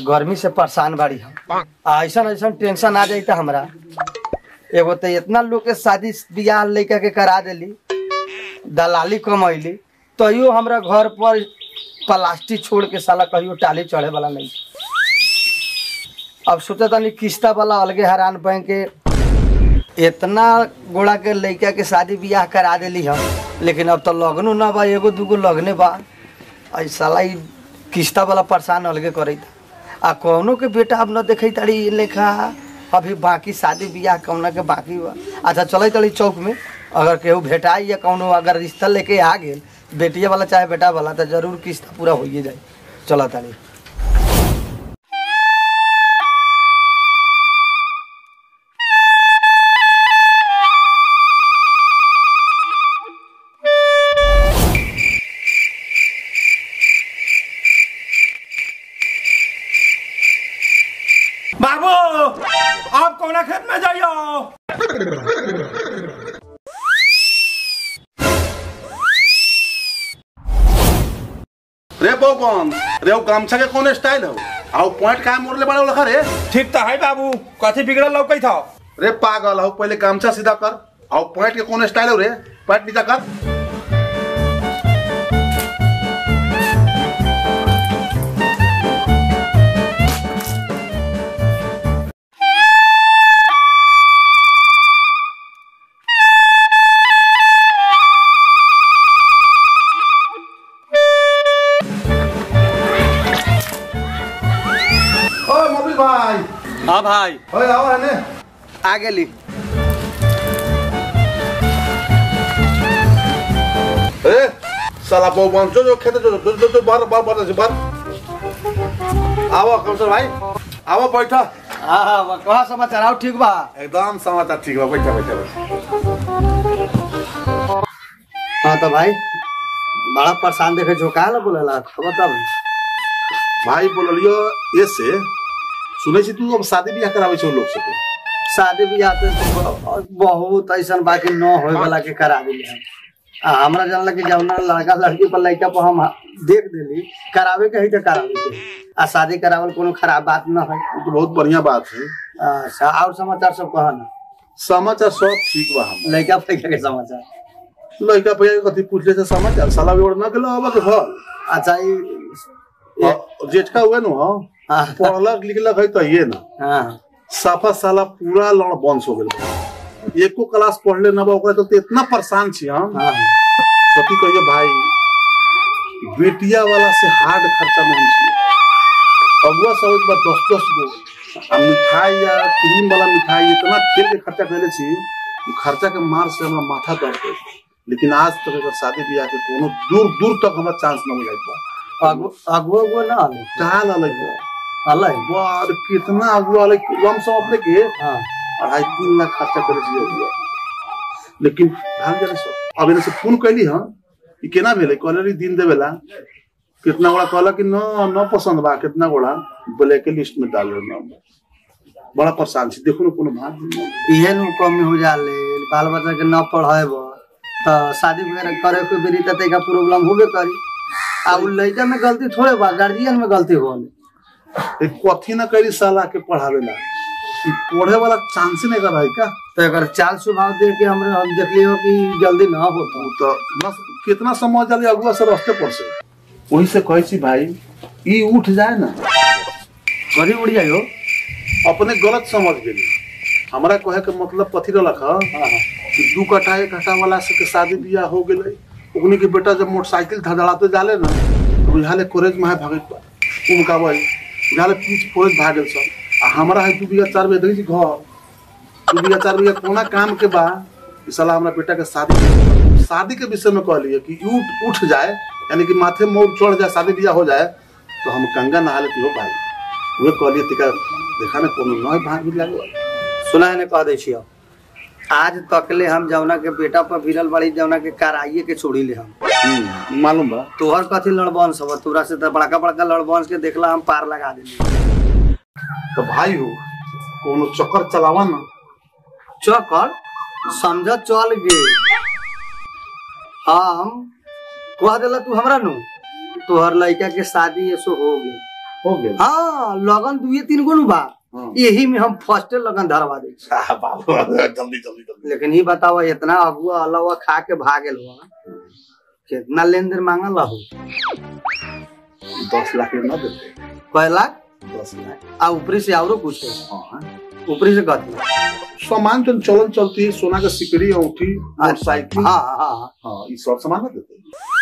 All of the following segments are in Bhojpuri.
गर्मी से परेशान बाड़ी हम आ ऐसन ऐसन टेंशन आ जाई त हमरा एगो तो इतना लोग के शादी बियाह लड़का के करा देली दलाली कमैली तैयो हमरा घर पर प्लास्टिक छोड़ के साला कहियो टाली चढ़े वाला नहीं अब सोचा तनी किस्ता वाला अलगे हैरान बैंक के इतना गोड़ा के लड़का के शादी बियाह करा देली हम लेकिन अब तो लगनो ना बा एगो दूगो लगने बा आई साला ई किस्ता वाला परेशान अलगे करई आ कौनो के बेटा अब न देखई तारी इ लेखा अभी बाकी शादी बियाह कौना के बाकी बा अच्छा चलै तड़ी चौक में अगर केहू भेटाई या कौनो अगर रिश्ता लेके आ गेल बेटिया वाला चाहे बेटा वाला तो जरूर किस्ता पूरा होइए जाए चला तारी बाबू आप कौना खेत में जाइयो रे बौबन रे वो गमछा के कौन स्टाइल हो आओ पॉइंट का मोड़ले बड़ा लखा रे ठीक तो है बाबू कथी बिगड़ल लौकई था रे पागल हो पहले गमछा सीधा कर आओ पॉइंट के कौन स्टाइल हो रे पॉइंट नीचा कर ओ मोबिल भाई हाँ भाई ओए आओ है ने आ गेली ए साला बौबन जो जो खेते जो जो जो, जो बाहर बाहर बाहर बाहर आओ कमसर भाई आओ बैठा हाँ हाँ कहा समाचार आओ ठीक बा एकदम समाचार ठीक बा बैठा बैठा बैठा हाँ तो भाई बड़ा परेशान देखे झोंका ला बोलेला खबर तब भाई बोलियो ये से सुने छी तू अब शादी बियाह करावे छौ लोग से तू। शादी बियाह तो बहुत ऐसा बाकी न होए वाला के करा दिले हम आ, हमरा जानला कि जौना लड़का लड़की पर लड़का पर हम देख देली करावे के है तो करावे के आ शादी करावल कोनो खराब बात न है ये तो बहुत बढ़िया बात है अच्छा और समाचार सब कहा ना समाचार सब ठीक बा हम लड़का फैका के समाचार लड़का भैया के कथी पूछले से समाचार साला भी ना गेलो अब के घर अच्छा ई और जेठका हुए न हो हाँ पढ़लक लिखलक है तो ये ना हाँ साफा साला पूरा लड़ बंस हो गेल एको क्लास पढ़ले ना बा ओकरा तो इतना परेशान छी हम हाँ कथी कहियो भाई बेटिया वाला से हार्ड खर्चा में हम छी अगुआ सब एक बार दस दस गो आ मिठाई या क्रीम वाला मिठाई इतना खेल के खर्चा कैले छी कि खर्चा के मार से हमरा माथा दर्द है लेकिन आज तक अगर शादी ब्याह के कोनो दूर दूर तक हमरा चांस न मिल बा अगुआ अगुआ उगुआ ना आले काल अलग बा अलग बार कितना अगुआ अलग हम सब अपने के हाँ अढ़ाई तीन लाख खर्चा करे छी अगुआ लेकिन भाग जाने सब अब इनसे फोन कैली हम कि केना भेले कहले दिन देवेला कितना गोड़ा कहला कि न न पसंद बा कितना गोड़ा ब्लैक के लिस्ट में डाल रहे नाम बड़ा परेशान छी देखो ना कोनो भाग नहीं। इहे नु कमी हो जाले बाल बच्चा के न पढ़ाएब तो शादी वगैरह करे के बेरी त तैका प्रॉब्लम होबे करी आ उ लइका में गलती थोड़े बा गार्जियन में गलती होले ए कथी ना करी साला के पढ़ावेला कि पढ़े वाला चांस नहीं कर भाई का तो अगर चाल स्वभाव देख के हमरे हम देख लियो कि जल्दी ना होता उ तो बस कितना समझ जाली अगुआ से रास्ते पर से वही से कहे छी भाई ई उठ जाए ना गड़ी उड़ जाइयो अपने गलत समझ गेली हमरा कहे के मतलब कथी रहलक ह कि दू कट्ठा एक कट्ठा वाला से के शादी बियाह हो गेलै ओकनी के बेटा जब मोटरसाइकिल धड़ाते जाले ना तो बुझाले कोरेज में है भागत बा उनका भाई बुझाले पीछ फोरज भागल सब आ हमरा है दू बिया चार बिया देखी छी घर दू बिया चार बिया कोना काम के बा कि साला हमरा बेटा के शादी के- शादी के विषय में कहलिए कि उठ उठ जाए यानी कि माथे मोर चढ़ जाए शादी बियाह हो जाए तो हम गंगा नहा लेती हो भाई वे कहलिए तिका देखा ना कोनो नय भाग भी लागल सुना है ने कह दै छियो आज तकले हम जौना के बेटा पर भिरल बड़ी जौना के कराइए के छोड़ी ले हम हम्म, मालूम बा तोहर कथी लड़बंस अब तोरा से तो बड़का बड़का लड़बंस के देखला हम पार लगा देली तो भाई हो कोनो चक्कर चलावा ना चकर समझ चल गे हम कह देला तू हमरा नु तोहर लड़का के शादी ऐसो हो गई हो गए हाँ लगन दुए तीन गो नु बा हाँ। यही में हम फर्स्ट लगन धरवा दे छी। हाँ, बाबू जल्दी जल्दी जल्दी लेकिन ये बताओ इतना अगुआ अलावा खा के भागल हुआ कितना लेन देन मांगल हो दस लाख में ना देते कह लाख दस लाख आ ऊपरी से औरो कुछ है हाँ ऊपरी से कथी सामान जो चलन चलती है सोना का सिकड़ी अंगूठी मोटरसाइकिल हाँ हाँ हाँ हाँ ये सब सामान ना देते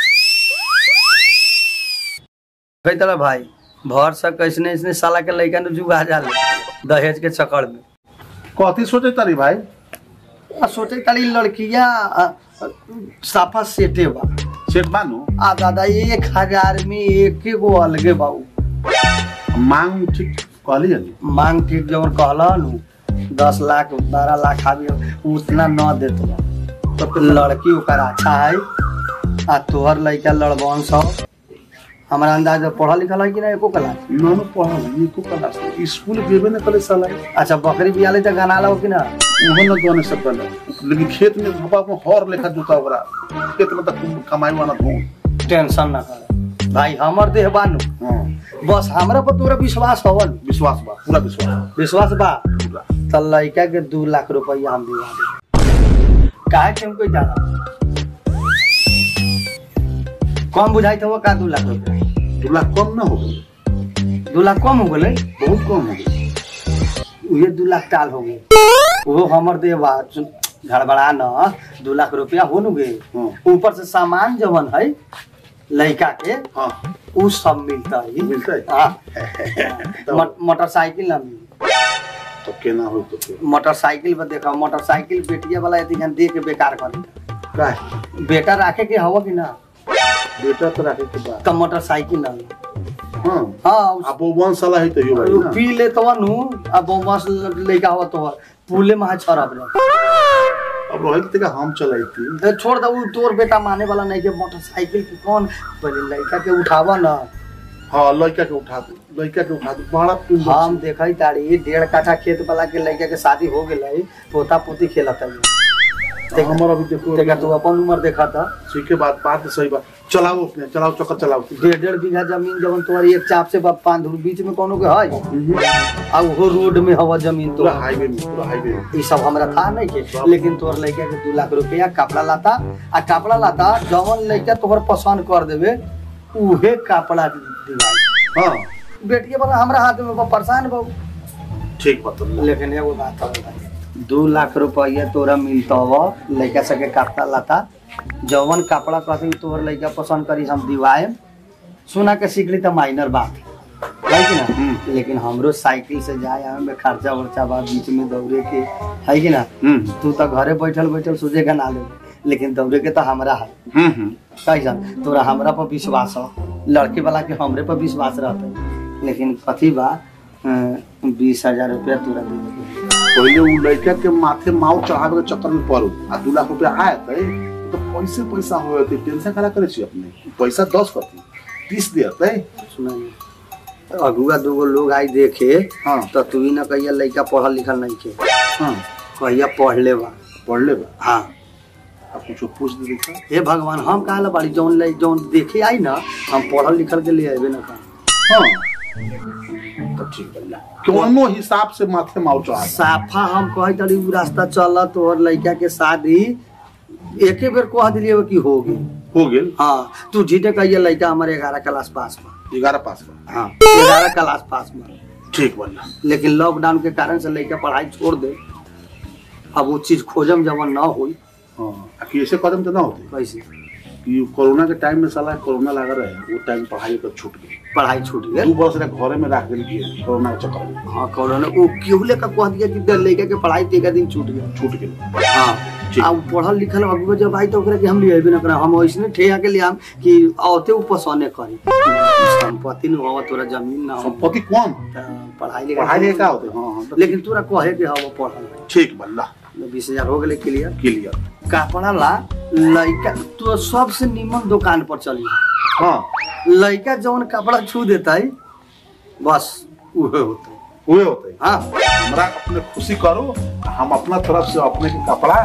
कही तरह भाई भर से कैसने इसने साला के लड़का ने जुगा जाले दहेज के चक्कर में कथी सोचे तारी भाई आ सोचे तारी लड़किया आ, आ, साफा सेटे बा सेठ बानू आ दादा एक हजार में एक गो अलगे बाबू मांग ठीक कहली जानी मांग ठीक जवन कहला नु दस लाख बारह लाख आबी उतना न देत बा तो लड़की ओकर अच्छा है आ तोहर लड़का लड़बन सब हमारा अंदाज में पढ़ा लिखल है कि ना एको क्लास नानू पढ़ा ये को कला स्कूल गेबे न करे साला अच्छा बकरी बियाले तो गाना लो कि ना उहो न दोने से पहले लेकिन खेत में बाबा को हर लेखा जोता ओकरा खेत में तक कमाई वाला धो टेंशन ना कर भाई हमर देह बानू हां बस हमरा पर तोरा विश्वास हवन विश्वास बा पूरा विश्वास विश्वास बा पूरा त लड़का के दू लाख रुपया हम दिवा दे काहे के हमको जाना कम बुझाई तो का दू लाख रुपया दो लाख कम ना हो गए दू लाख कम हो गए बहुत कम हो गए उहे दू लाख टाल हो गए वो हमर दे बा सुन, गड़बड़ा न दू लाख रुपया हो नु गए हाँ ऊपर से सामान जवन है लड़का के हाँ उ सब मिलता है मिलता है हाँ मो- मोटरसाइकिल ना मिली तो केना हो तो फिर मोटरसाइकिल पर देखो मोटरसाइकिल बेटिया वाला यदि हम दे के बेकार कर का है? बेटा राखे के हवा कि ना बेटा तो रखे के बाद तो मोटरसाइकिल ना हाँ हाँ उस- अब वो वन साला है तो यो भाई उ ना पी ले तो नु अब वो बस लेके हवा तो पुले में छरब रे अब रोहित तक हम चलाई थी ए, छोड़ दो उ तोर बेटा माने वाला नहीं के मोटरसाइकिल के कौन पहले लड़का के उठावा ना हाँ लड़का के उठा दो लड़का के उठा दो बड़ा पिंड हम देखई तारी डेढ़ काठा खेत वाला के लड़का के शादी हो गेलै पोता पोती खेलत है हमारा अभी देखो देखा तू अपन उम्र देखा था ठीक है बात बात सही बात चलाओ अपने चलाओ चक्कर चलाओ डेढ़ डेढ़ बीघा जमीन जवन तुम्हारी एक चाप से बा- पाँच धूर बीच में कोनो के है आ वो रोड में हवा जमीन तो पूरा हाईवे में पूरा हाईवे में ये सब हमरा था नहीं के लेकिन तोहर लड़का के दू लाख रुपया कपड़ा लाता आ कपड़ा लाता जवन लड़का तोहर पसंद कर देवे उहे कपड़ा दिवाई हाँ बेटिया वाला हमरा हाथ में बा परेशान बहु ठीक बात है। लेकिन एगो बात है भाई दू लाख रुपया तोरा मिलता हो लड़का सके कपड़ा लाता जवन कपड़ा कहते तोहर लड़का पसंद करी हम दिवाए सुना के सीख ली तो माइनर बात है कि ना हम्म। लेकिन हमरो साइकिल से जाए आवे में खर्चा वर्चा बा बीच में दौड़े के है कि ना हम्म तू तो घरे बैठल बैठल सोचे का ना ले लेकिन दौड़े के तो हमरा है हम्म हम्म कैसा तोरा हमरा पर विश्वास हो लड़के वाला के हमरे पर विश्वास रहता लेकिन कथी बा बीस हजार रुपया तोरा दे देबे। पहले वो लड़का के माथे माव चढ़ावे के चक्कर में पड़ो आ दू लाख रुपया आए थे तो पैसे पैसा हो थे टेंशन करा करे छी अपने पैसा दस कथी तीस दे थे सुना नहीं अगुआ दूगो लोग आई देखे हाँ तो तू ही ना कहिया लड़का पढ़ल लिखल नहीं के हाँ कहिया पढ़ ले बा पढ़ ले बा हाँ अब कुछ पूछ दे देखा हे भगवान हम कहा ला बाड़ी जौन ले जौन देखे आई ना हम पढ़ल लिखल के लिए अबे ना कहा हाँ तो ठीक है कोनो हिसाब से माथे माव चढ़ा साफा हम कहे तड़ी उ रास्ता चल तोहर लड़का के शादी एके बेर कह दिलिए कि हो गई हो गेल हाँ तू झीटे कहिए लड़का हमारे ग्यारह क्लास पास में ग्यारह पास बा हाँ ग्यारह क्लास पास में ठीक बढ़िया लेकिन लॉकडाउन के कारण से लड़का पढ़ाई छोड़ दे अब वो चीज खोजम जवन ना हुई हाँ आ कि ऐसे कदम तो ना होते कैसे कि कोरोना के टाइम में साला कोरोना लगा रहे वो टाइम पढ़ाई पर छूट गई पढ़ाई छूट गई दू बरस रहे घरे में रख देल किए कोरोना के चक्कर में हाँ कोरोना वो क्यों लेकर कह दिया कि दे- लड़का के पढ़ाई तेरह दिन छूट गया छूट गई हाँ ठीक। आ उ पढ़ल लिखल अगुआ जब आई तो ओकरा के हम लिए ना करा हम ऐसने ठेया के लिए हम कि औते उ पसंद करी संपत्ति न होवा तोरा जमीन ना हो संपत्ति कौन त पढ़ाई लिखाई पढ़ाई लिखाई का होते हाँ हाँ तो लेकिन तोरा कहे के हवा पढ़ल ठीक बल्ला बीस हजार हो गेले क्लियर क्लियर कपड़ा ला लड़का तो सबसे निमन दुकान पर चली हाँ लड़का जौन कपड़ा छू देता है बस उहे होता है हुए होते हाँ हमरा अपने खुशी करो हम अपना तरफ से अपने के कपड़ा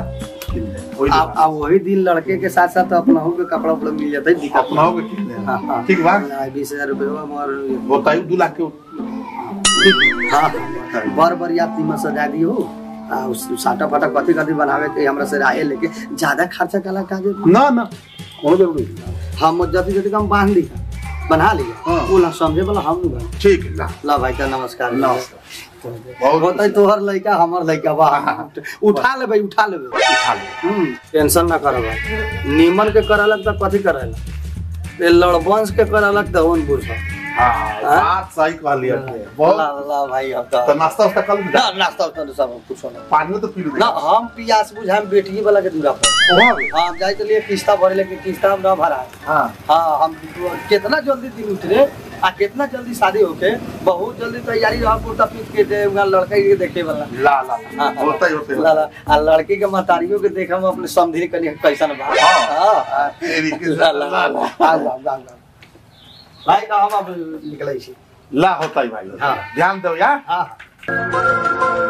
किन ले ओई आ आ वही दिन लड़के के साथ साथ अपना के कपड़ा उपड़ा मिल जाता है दिक्कत अपना हो के किन ले हाँ, हाँ। ठीक बा बीस हजार रुपये हमार बताइए दू लाख के ठीक हाँ बर बर याद तीमा सजा दियो आ उस साटा फाटा कथी कथी बनावे के हमरा से राय लेके ज्यादा खर्चा कला काजे ना ना कोनो जरूरी नहीं हम जति जति कम बांध ली बना लिया हाँ। वो ना समझे वाला हम नहीं बन ठीक है ला ला भाई का नमस्कार नमस्कार बहुत होता तोहर लड़का हमर लड़का बा उठा ले भाई उठा ले उठा ले हम्म टेंशन ना कर भाई नीमन के करलक त कथी करेला ए लड़बंश के करलक त ओन बुझ हाँ बात सही कह लिया आपने। बहुत ला ला भाई अब तो त नाश्ता वास्ता कल ना नाश्ता उस्ता तो सब कुछ ना पानी तो पी लो ना हम पियास बुझाम बेटी वाला के दूरा पर वहाँ भी? हम जाए के लिए किस्ता भरे लेके किस्ता हम ना भरा हाँ हाँ हम कितना जल्दी दिन उतरे आ कितना जल्दी शादी होके बहुत जल्दी तैयारी रहा कुर्ता पीट के दे उनका लड़का के देखे वाला ला ला ला हाँ, हाँ। होता ही होता ही ला ला आ लड़की के महतारियों के देखा हम अपने समझी कनी कैसन बा हाँ। हाँ तेरी के ला ला ला ला आ जाओ जाओ जाओ भाई का हम अब निकलै छी ला होता ही भाई हाँ। ध्यान दो यार हाँ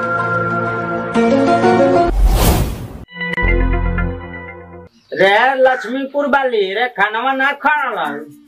रे लक्ष्मीपुर वाली रे खानवा ना खाला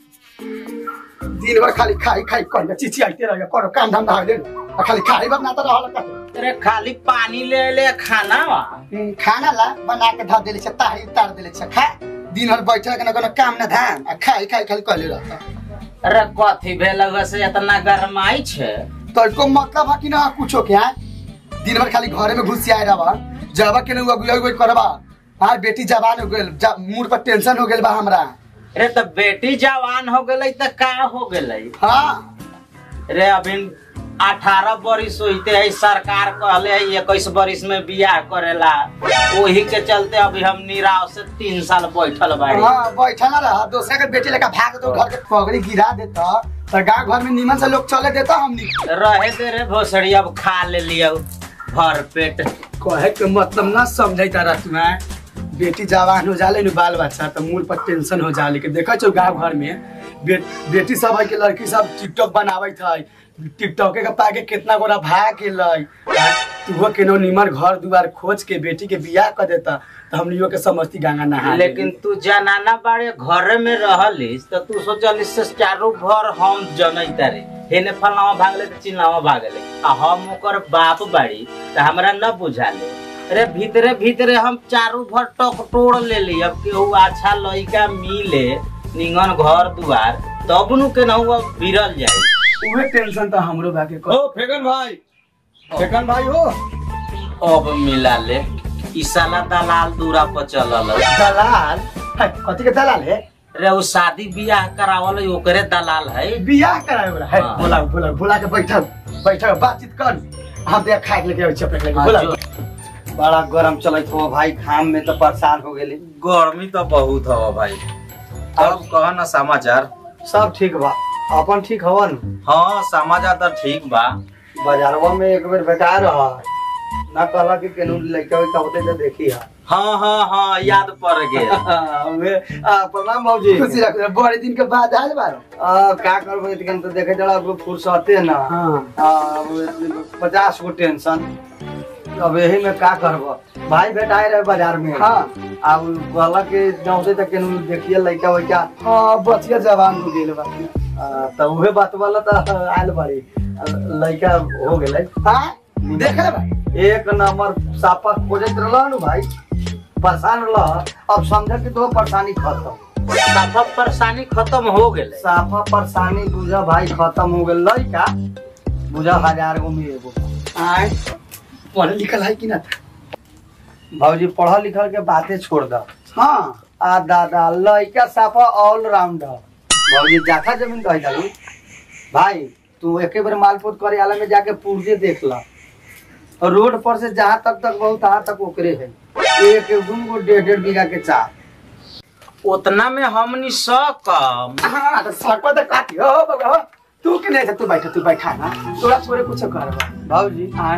दिन भर खाली खाई खाई कर चिची आइते रह करो काम धंधा होले आ खाली खाई बात ना तो रहल का रे खाली पानी ले ले खानावा खाना ला बना के धर देले छ ताही उतार देले छ खा दिन भर बैठल के ना कोनो काम ना धाम आ खाई खाई खाली कहले रहता रे कथी भेल से इतना गरमाई छे तो को मतलब है कि ना कुछो के हैं दिन भर खाली घरे में घुस आए रहा जब के ना अगुआ अगुआ करबा हाँ बेटी जवान हो गेल जा- मूड पर टेंशन हो गेल बा हमरा रे तो बेटी जवान हो गई त का हो गई हाँ रे अभी अठारह बरिस होते है सरकार कहले है इक्कीस बरिस में बियाह करेला वही के चलते अभी हम निराव से तीन साल बैठल बाड़ी हाँ बैठा ना रहा दूसरा के बेटी लेकर भाग दो घर के पगड़ी गिरा देता तो गाँव घर में नीमन से लोग चले देता हमनी रहे दे रे भोसड़ी अब खा ले लियो भर पेट कहे के मतलब ना समझे तारा तुम्हें बेटी जवान हो जाले नु बाल बच्चा तो मूड पर टेंशन हो जाले के देखा छो गाँव घर में बे, बेटी सब है के लड़की सब टिकटॉक बनावत है टिकटॉक के पाके कितना गोरा भाग गेलै तू केनो निमन घर दुआर खोज के बेटी के बियाह कर देता तो हमनियो के समझती गंगा नहा लेकिन तू जनाना बाड़े घर में रहलिस तो तू सोचलिस से चारों भर हम जनई तारे हेने फलावा भागले तो चिल्लावा भागले आ हम ओकर बाप बाड़ी तो हमरा न बुझाले अरे भीतरे भीतरे हम चारों भर टक टोड़ ले ली अब केहू अच्छा लड़का मिले निंगन घर दुआर तब नु के नहुआ बिरल जाए उहे टेंशन तो हमरो बाके ओ फेकन भाई फेकन भाई हो अब मिला ले ई साला दलाल दूरा पर चलल दलाल है कथी के दलाल है रे उ शादी बियाह करावल है, ओकरे दलाल है बियाह कराए वाला है हाँ। बोला बोला बोला के बैठल बैठल बातचीत कर हम देख खाए के लेके आबै चपक लेके हाँ, बोला जो- बड़ा गरम चलत हो भाई घाम में तो परेशान हो गेली गर्मी तो बहुत हवा भाई तब कह ना समाचार सब ठीक बा अपन ठीक हवन हाँ समाचार तो ठीक बा बाजारवा में एक बेर बेटा रहा ना कहला कि केनू लड़का वैका होते तो देखी हा हाँ हाँ हाँ याद पड़ गया हमे आ प्रणाम बाबूजी खुशी रख बड़े दिन के बाद आयल बार आ का करबो इतकन तो देखे जड़ा अब फुर्सते ना हाँ आ, अब पचास गो टेंशन अब यही में का करबो भाई बेटाए रहे बाजार में हाँ। अब कहला कि जाऊते तो केनू देखिए लड़का वैका हाँ बचिया जवान हो गेल बा आ, त उहे बात वाला त आयल बाड़ी आ, लड़का हो गेलै हाँ देख ले बा एक नंबर सापा खोजत रहल नु भाई परेशान रह अब समझ कि तो परेशानी खत्म साफा परेशानी खत्म हो गेले साफा परेशानी बुझा भाई खत्म हो गेल लड़का बुझा हजार गो में एगो आए पढ़ल लिखल है कि ना भाजी पढ़ल लिखल के बातें छोड़ द हाँ आ दादा लड़का साफा ऑलराउंडर भाजी जाथा जमीन कह जालू भाई तू एके बार मालपोत करे आला में जाके पुर्जे देख ला और रोड पर से जहाँ तक तक बहुत तहाँ तक ओकरे है एक दू गो डेढ़ डेढ़ बीघा के चार उतना में हमनी सकम हाँ तो सकवा तो काटी हो बाबा हो तू के नहीं तू बैठा तू बैठा ना तोरा छोरे कुछ कर बा भाजी हाँ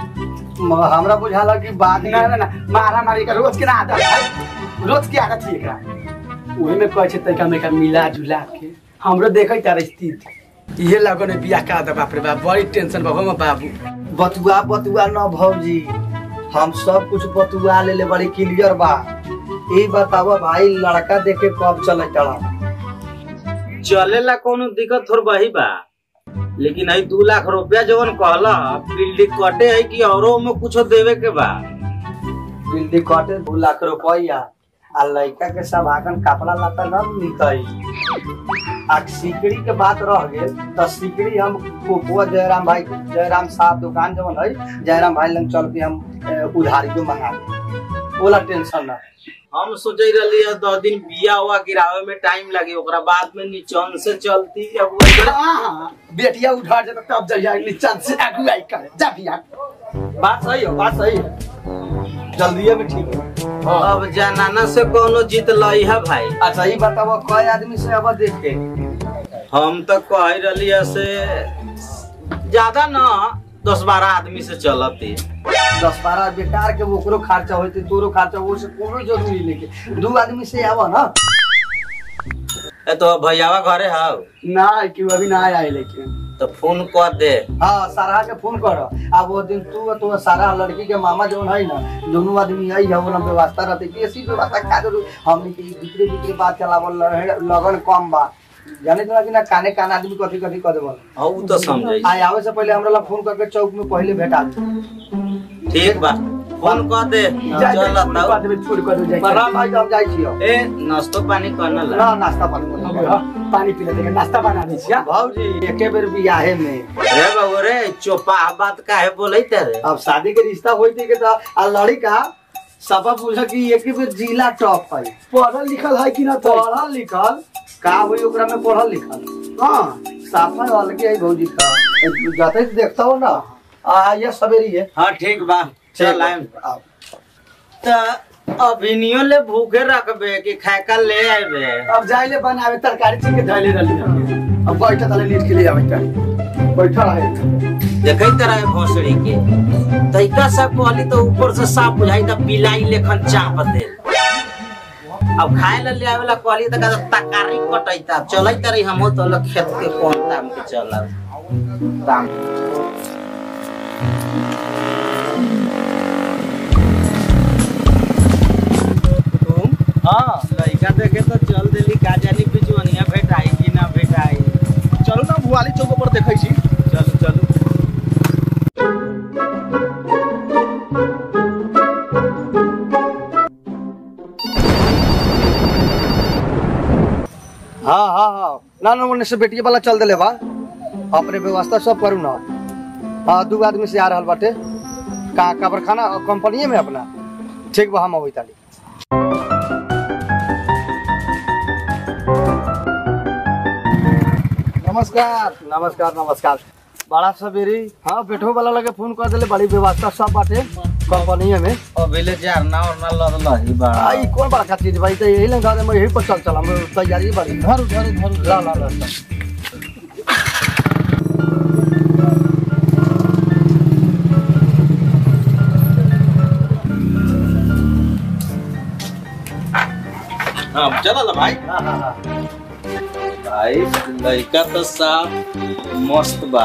म- हमरा बुझाला कि बाद ना ना ना मारा मारी का रोज के ना आदत है रोज की आदत है एकरा ओहे में कहै छै तैका मेका मिला जुला के हमरो देखै तार स्थिति इहे लगन बियाह का दे बाप रे बाप बड़ी टेंशन बाबू में बाबू बतुआ बतुआ न भौजी हम सब कुछ बतुआ लेले बड़ी क्लियर बा ई बतावा भाई लड़का देखे कब चले चला चलेला कोनो दिक्कत थोड़ बही बा लेकिन आई दू लाख रुपया जवन कहला बिल्डिंग कटे है कि औरो में कुछो देवे के बा बिल्डिंग कटे दू लाख रुपया आ लड़का के सब आगन कपड़ा लता न मिलतई आ सिकड़ी के बात रह गेल तो सिकड़ी हम कोकुआ जयराम भाई जयराम साहब दुकान जवन है जयराम भाई लंग चल के हम ए, उधारी जो मंगा ले ओला टेंशन ना हम सोचे रही है दस दिन बिया हुआ गिरावे में टाइम लगे ओकरा बाद में नीचन से चलती अब वो- हाँ, बेटिया उठा जाता तब जाइए नीचा से आगू आई कर जा बिया बात सही है बात सही है जल्दी में ठीक है अब जनाना से कोनो जीत लई है भाई अच्छा ये बताओ कई आदमी से अब देखे हम तो कह रही है से ज्यादा ना दस बारह आदमी से चलती दस बारह बेकार के ओकरो खर्चा होते तोरो खर्चा वो से कोनो जरूरी लेके दू आदमी से आवा ना ए तो भैयावा घरे हाउ ना क्यों अभी ना आए लेकिन तो फोन कर दे हाँ सारा के फोन कर अब वो दिन तू और तो सारा लड़की के मामा जौन है ना दोनों आदमी आई है वो व्यवस्था रहते कि ऐसी व्यवस्था का जरूर हमने के दूसरे दूसरे बात चलावल रहे, लगन कम बा जाने तो कि ना काने कान आदमी कथी कथी कर देवल हाँ उ तो समझे आ आवे से पहले हमरा ला फोन करके चौक में पहले भेटा दे ठीक बा फोन कर दे जा चल छोड़ कर देबे छोड़ कर दे बड़ा भाई तो हम जाई छियो ए नाश्तो पानी करना ला ना नाश्ता पानी अब हाँ, पानी पी लेते नाश्ता बना दे छिया भाजी एके बेर बियाहे में रे बाबू रे चोपा बात काहे बोलै रे अब शादी के रिश्ता होते के तो आ लड़का सबा पूछा कि एक ही बेर जिला टॉप है पढ़ल लिखल है कि ना तो पढ़ल लिखल का होई ओकरा में पढ़ल लिखल हाँ साफा अलगे है भौजी का जाते ही देखता हो ना आ ये सवेरी है हाँ ठीक बा चल आएम आप। त अभिनियो ले भूखे रखबे कि खाए ले आबे अब जाइले बनावे तरकारी छीन के धैले रहली अब बैठा तले लीट के लिए आवे कर बैठा रहे देखै तरह भोसड़ी के तैका सा कहली तो ऊपर से साफ बुझाई त बिलाई लेखन चाप दे अब खाए ला ले आवेला कहली त का तकारी कटैता चलै तरी हमो तो ल खेत के कोन ताम के चलब ताम तुम हाँ लड़का देखे तो चल देली का जानी बिचवनिया भेटाई कि ना भेटाई चलू ना भुआली चौक पर देखै छी चलू चलू हाँ हाँ हाँ ना ना उन्ने से बेटिया वाला चल देले बा अपने व्यवस्था सब करू ना हाँ दू आदमी से आ रहल बाटे का काबरखाना कंपनी में अपना ठीक बा हम अबै ताली नमस्कार नमस्कार नमस्कार बड़ा सवेरी हाँ बैठो वाला लगे फोन कर देले बड़ी व्यवस्था सब बाटे कंपनी में अबेले जारना ओरना लद लही बा आई कौन बड़ा चीज भाई तो यही लगा दे मैं यही पर चल चला हम तैयारी बड़ी धर धर धर ला ला ला ला। हाँ चला भाई हाँ हाँ हाँ भाई लड़का तो साफ मस्त बा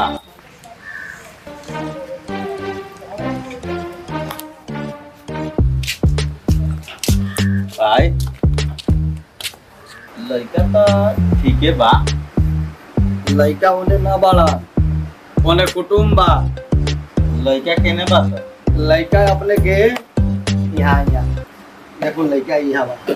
भाई लड़का तो ठीके बा लड़का होने ना बड़ा ओने कुटुम बा लड़का केने बा सर लड़का अपने के यहाँ यहाँ देखो लड़का यहाँ बा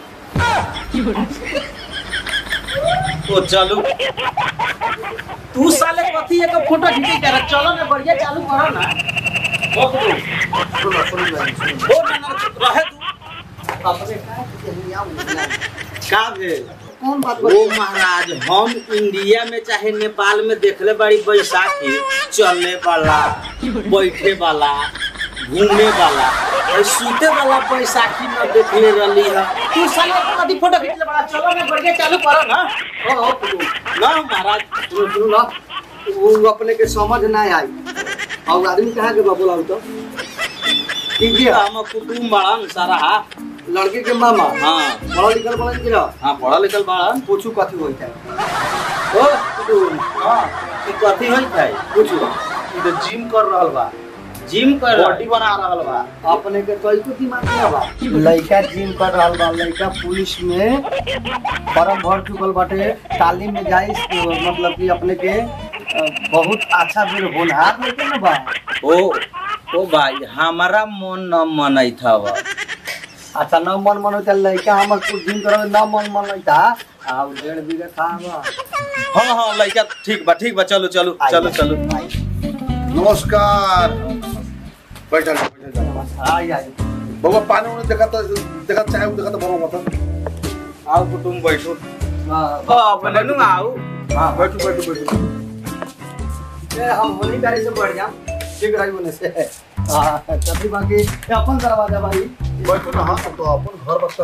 तो चलू तू साले कथी एक फोटो खींचे कर चलो ना बढ़िया चालू करो ना ओ सुनो सुनो भाई, सुनो। ओ ना ना रहे तू अपने का के यहाँ यहाँ। का भेल कौन बात ओ महाराज हम इंडिया में चाहे नेपाल में देखले बड़ी बैसाखी चलने वाला बैठे वाला घूमे वाला और सूते वाला बैसाखी न देखले रहली है तू साला कथी फोटो खींचले बड़ा चलो ना बढ़िया चालू करो ना ओ, ओ, सुनो। ना महाराज सुनो सुनो ना वो अपने के समझ ना आई और आदमी कहाँ के बा बोला तो ठीक है हम कुटुम बड़न सारा लड़के के मामा हाँ पढ़ा लिखल बड़ा कि ना हाँ पढ़ा लिखल बड़न पूछू कथी होई है ओ कुटुम हाँ ई कथी होई है पूछू ई तो जिम कर रहल बा जिम कर रहा बॉडी बना रहल बा अपने के तो को दिमाग में बा लड़का जिम कर रहल बा लड़का पुलिस में फॉर्म भर चुकल बाटे तालीम में जाई मतलब कि अपने के अ, बहुत अच्छा भी होनहार लेके ना बा ओ ओ भाई हमारा मन न मनई था वो अच्छा न मन मन होता लड़का हमर कुछ जिम करे न मन मन होता आ उ डेढ़ बीघा था बा हाँ हाँ लड़का ठीक बा ठीक बा चलो चलो चलो चलो नमस्कार बैठल बैठल आई आई बाबा पानी उन्हें देखा तो देखा चाय देखा तो भरो मत आओ कुटुम बैठो हां हाँ बोले नु आओ हां बैठो बैठो बैठो ए, हम होली गाड़ी से बढ़ जाम ठीक रही होने से हां तभी बाकी ये अपन दरवाजा भाई बैठो ना हाँ तो अपन घर बता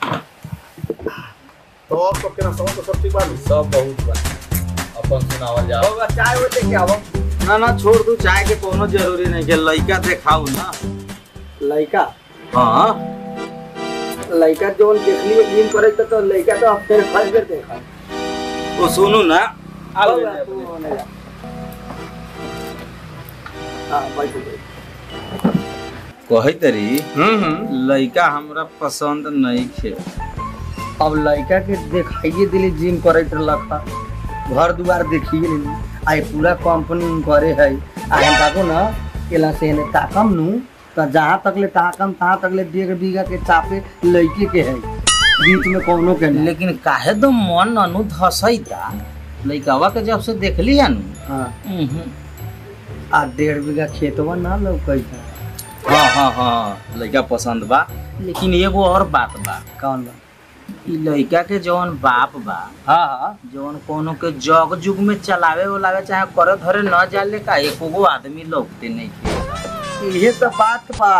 तो अब सब के ना समझ तो सब ठीक बात सब बहुत बा अपन सुनावल जाओ होगा चाय वो लेके आवो ना ना छोड़ दू चाय के कोनो जरूरी नहीं के लड़का देखाऊ ना लड़का हाँ लड़का जोन देख लिए जिम करे तो, तो लड़का तो अब फिर फर्स्ट बेर देखा वो सुनू ना आओ होगा, तू होने जा। हाँ बैठो बैठो कही तरी हम्म हम्म लड़का हमरा पसंद नहीं खे अब लड़का के देखाइए दिली जिम करे तो लखा घर दुआर देखिए लेली आई पूरा कंपनी करे है आ हम ताको ना केला से ने ताकम नु तो जहाँ तक ले ताकम तहाँ तक ले डेढ़ बीघा के चापे लड़के के है बीच में कोनो के नहीं लेकिन काहे तो मन अनु धसैता लड़कावा के जब से देखली है नु हाँ उहुं। आ डेढ़ बीघा खेतवा ना लौकैता हाँ हाँ हाँ लड़का पसंद बा लेकिन एगो और बात बा कौन बा ई लड़का के जौन बाप बा हाँ हाँ जौन कोनो के जग जुग में चलावे उलावे चाहे करे धरे न जाले का एको गो आदमी लौकते नहीं खे ये तो बात बा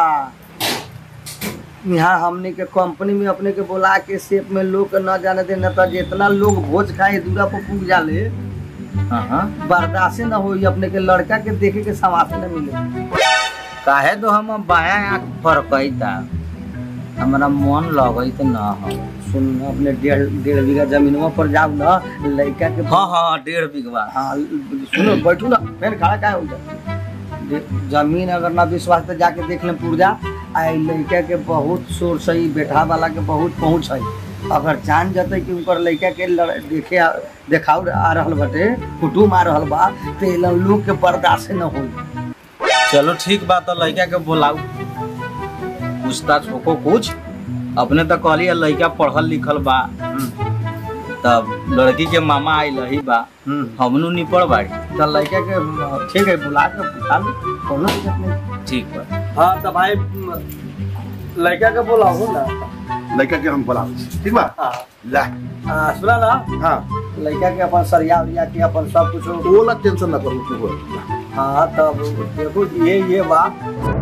यहाँ हमने के कंपनी में अपने के बोला के सेप में लोग के न जाने दे न तो जितना लोग भोज खाए दूरा पर पूग जाले हाँ हाँ बर्दाश्त न होई अपने के लड़का के देखे के समास न मिले काहे तो हम बाया आँख फरकैता हमारा मन लगैत न हो सुन अपने डेढ़ डेढ़ बीघा जमीनवा पर जाओ ना लड़का के हाँ हाँ डेढ़ बिगवा हाँ सुनो बैठू ना फिर खड़ा क्या हो जाए जमीन अगर ना विश्वास तो जाके देख ले पुर्जा आ ई लड़का के बहुत शोर सही बैठा वाला के बहुत पहुँच है अगर जान जते कि उनकर लड़का के लड़- देखे आ- देखाव आ रहल बाटे कुटुम आ रहल बा तो ये लोग के बर्दाश्त न होई चलो ठीक बात है लड़का के बोलाऊ पूछताछ होको कुछ अपने तो कहली है लड़का पढ़ल लिखल बा तब लड़की के मामा आई लही बा हमनू निपड़ बाड़ी तो लड़का के ठीक है बुला के पूछा लो कोनो दिक्कत नहीं ठीक बा हाँ तो भाई लड़का के बोलाऊ ना लड़का के हम बोला ठीक बा हाँ ला हाँ, सुना ना हाँ लड़का के अपन सरिया उरिया के अपन सब कुछ वो वाला टेंशन ना करो तू बोल हाँ तब देखो ये ये बात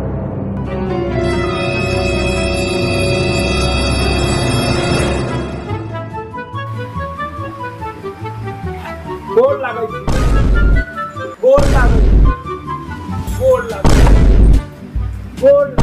गोर लागै छी गोर लागै छी गोर लागै गोर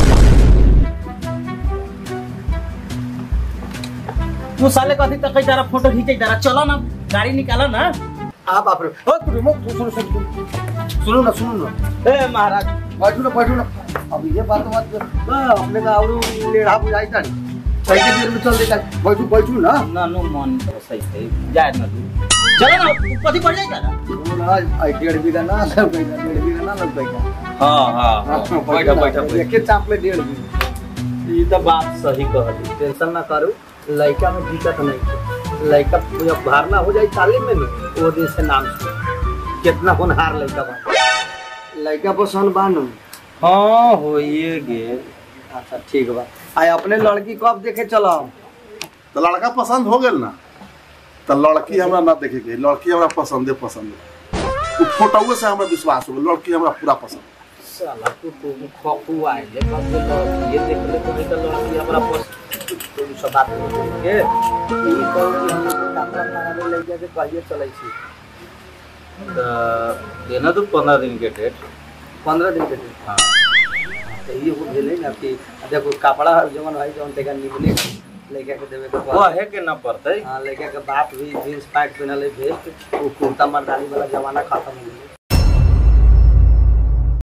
तू साले कथी तक तारा फोटो खींचे तारा चलो ना गाड़ी निकालो ना हाँ बाप रे ओ तू रिमोट सुनो सुनो सुनो सुनो ना सुनो ना ए महाराज बैठो ना बैठो ना अब ये बात मत कर। हाँ, अपने का और लेढ़ा बुझाई था कैसे देर में चल देता बैठो बैठो ना ना नो मन तो सही है जाए ना तू चलो ना तू कथी पड़ जाए तारा वो ना आई डेढ़ बीघा ना लग गई डेढ़ बीघा ना लग गई हाँ हाँ बैठा बैठा बैठा एक चाप में डेढ़ बीघा ये तो बात सही कहली टेंशन ना करो लड़का में दिक्कत नहीं है लड़का जब भरना हो जाए तालीम में ना वो दिन से नाम सुन कितना होनहार लड़का बा लड़का पसंद बानू हाँ होइए गेल अच्छा ठीक बा आई अपने लड़की कब देखे चलो तो लड़का पसंद हो गेल ना तो लड़की हमरा ना देखे के लड़की हमरा पसंदे पसंद है उ फोटोए से हमरा विश्वास हो गेल लड़की हमरा पूरा पसंद साला तू तू खपू आए ले कब से लड़की ये देख ले कोई तो लड़की हमरा पास तो सब बात के ई कहू कि हम लोग कपड़ा लगावे लड़का के कहिए चलै छी देना तो पंद्रह दिन के डेट पंद्रह दिन के दिन हाँ तो ये हो भेलै ना कि देखो कपड़ा जवन है जवन तक निकले लड़का के देवे के वो है के ना पड़ते हाँ लड़का के बाप भी जींस पैंट पहनले भेस्ट वो कुर्ता मर्दानी वाला जमाना खत्म हो गया